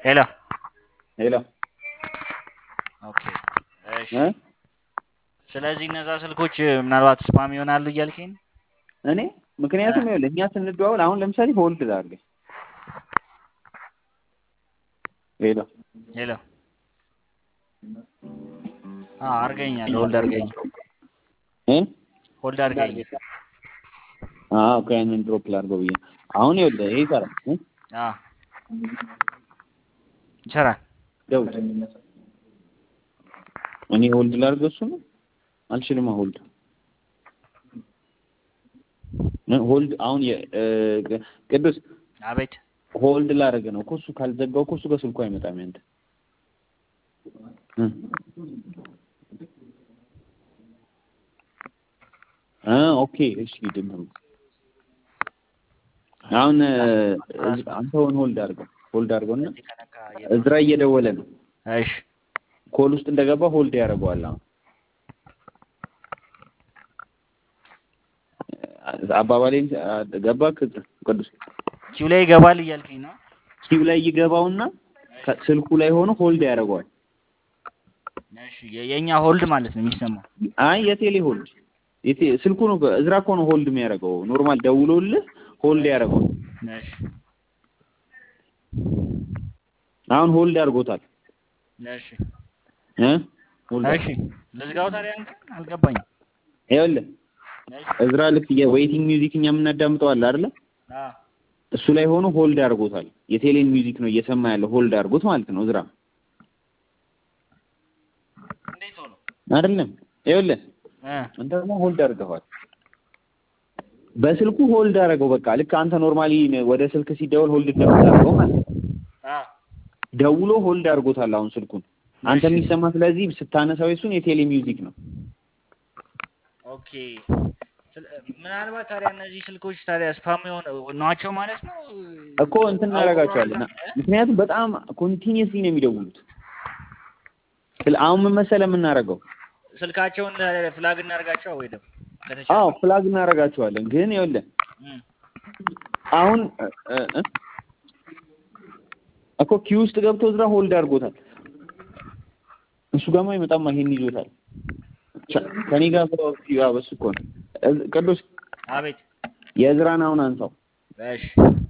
ሄሎ ሄሎ ኦኬ እሺ እ ስለዚህ እነዛ ስልኮች ምናልባት ስፓም ይሆናሉ እያልከኝ ነው? እኔ ምክንያቱም ይኸውልህ እኛ ስንደዋወል አሁን ለምሳሌ ሆልድ ላድርግ ሄሎ ሄሎ አዎ አድርገኛል ሆልድ አድርገኝ እ ሆልድ አድርገኝ አዎ እኮ ያንን ድሮፕ ላድርገው ብዬ አሁን ይኸውልህ ይሄ ይሰራል እ አዎ ይሰራል ደውል እኔ ሆልድ ላድርገው እሱ ነው አልችልም ሆልድ ሆልድ አሁን የ- እ ቅዱስ አቤት ሆልድ ላደርግ ነው እኮ እሱ ካልዘጋው እኮ እሱ በስልኩ አይመጣም ያንተ እ እ ኦኬ እሺ ድምሩ አሁን እ አንተ ሆን ሆልድ አድርገው ሆልድ አድርገውና እዚህ ከነካ እዝራ እየደወለ ነው እሺ ኮል ውስጥ እንደገባ ሆልድ ያደርገዋል አሁን አባባሌን ገባ ቅዱስ ኪው ላይ ይገባል እያልከኝ ነው? ኪው ላይ ይገባውና ከ- ስልኩ ላይ ሆኖ ሆልድ ያደርገዋል እሺ የ- የእኛ ሆልድ ማለት ነው የሚሰማው። አይ የቴሌ ሆልድ የቴ ስልኩ ነው እዝራ እኮ ነው ሆልድ የሚያደርገው ኖርማል ደውሎልህ ሆልድ ያደርገዋል እሺ አሁን ሆልድ አድርጎታል እሺ እ ሆልድ እሺ ልዝጋው ታዲያ እንትን አልገባኝም። ይኸውልህ እሺ እዝራ ልክ የዌይቲንግ ሚውዚክ እኛ የምናዳምጠው አለ አይደለ አዎ እሱ ላይ ሆኖ ሆልድ አድርጎታል የቴሌን ሚውዚክ ነው እየሰማ ያለው ሆልድ አድርጎት ማለት ነው እዝራ እንዴት ሆኖ አይደለም ይኸውልህ እ አንተ ደግሞ ሆልድ አድርገዋል በስልኩ ሆልድ አደረገው በቃ ልክ አንተ ኖርማሊ ወደ ስልክ ሲደውል ሆልድ እንደምታደርገው ማለት ነው አዎ ደውሎ ሆልድ አድርጎታል አሁን ስልኩን አንተ የሚሰማ ስለዚህ ስታነሳው የሱን የቴሌ ሚውዚክ ነው ኦኬ ስለ- ምናልባት ታዲያ እነዚህ ስልኮች ታዲያ ስፓም የሆነ ናቸው ማለት ነው? እኮ እንትን እናደርጋቸዋለን ምክንያቱም በጣም ኮንቲኒየስሊ ነው የሚደውሉት ስለ- አሁን ምን መሰለህ የምናደርገው ስልካቸውን ፍላግ እናደርጋቸው ወይ ደግሞ ከተቻለ አዎ ፍላግ እናደርጋቸዋለን ግን ይኸውልህ እም፣ አሁን እ- እ- እ- እኮ ኪው ውስጥ ገብቶ እዝራ ሆልድ አድርጎታል እሱ ጋማ አይመጣማ ይሄን ይዞታል ቻ- ከኔ ጋር ያው በሱ እኮ ነው እዝ- ቅዱስ አቤት የእዝራን አሁን አንሳው እሺ